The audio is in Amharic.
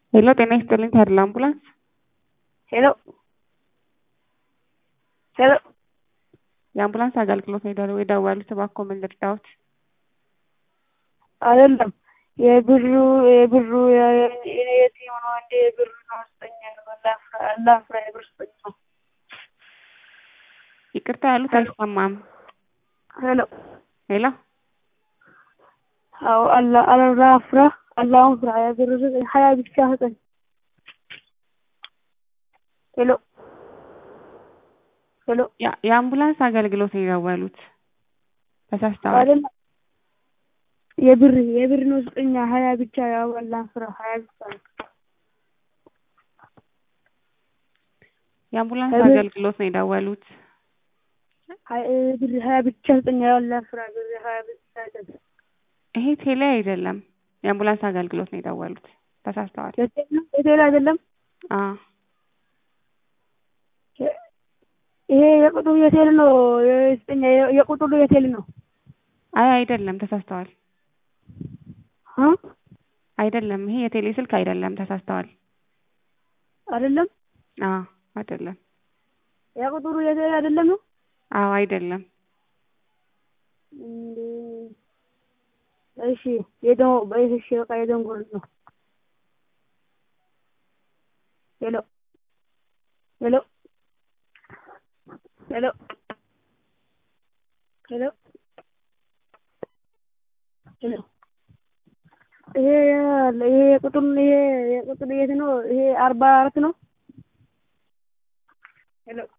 ሄሎ ጤና ይስጥልኝ ተድላ አምቡላንስ ሄሎ ሄሎ የአምቡላንስ አገልግሎት ነው የደወ- የደወሉት እባክዎ ምን ልርዳዎት? አይደለም የብሩ የብሩ የኔ የቲም ነው እንዴ የብሩ ነው ስጠኝ አላፍራ አላፍራ የብር ስጠኝ ነው ይቅርታ ያሉት አይሰማም። ሄሎ ሄሎ አዎ አላ አላፍራ አላሁን ፍራ የብር ስጠኝ ሀያ ብቻ ስጠኝ ሄሎ ሄሎ ያ- የአምቡላንስ አገልግሎት ነው የደወሉት ተሳስተዋል። አይደለም የብር የብር ነው ስጠኛ ሀያ ብቻ ያው አላፍራ ሀያ ብቻ ነው የአምቡላንስ እቤት- አገልግሎት ነው የደወሉት ሀያ ብር ሀያ ብቻ ስጠኝ ያው አላፍራ ብር ሀያ ብቻ ስጠኝ ይሄ ቴሌ አይደለም። የአምቡላንስ አገልግሎት ነው የደወሉት ተሳስተዋል። የቴል ነው የቴል አይደለም አዎ ይሄ የቁጥሩ የቴል ነው የስጠኛ የቁጥሩ የቴል ነው አይ አይደለም ተሳስተዋል። አ አይደለም ይሄ የቴሌ ስልክ አይደለም ተሳስተዋል። አይደለም አዎ አይደለም። የቁጥሩ የቴል አይደለም ነው አዎ አይደለም። እንዴ እሺ የደሞ እሺ በቃ የደንጎል ነው ሄሎ ሄሎ ሄሎ ሄሎ ሄሎ ይሄ ያለ ይሄ የቁጥር ይሄ የቁጥር የት ነው? ይሄ አርባ አራት ነው። ሄሎ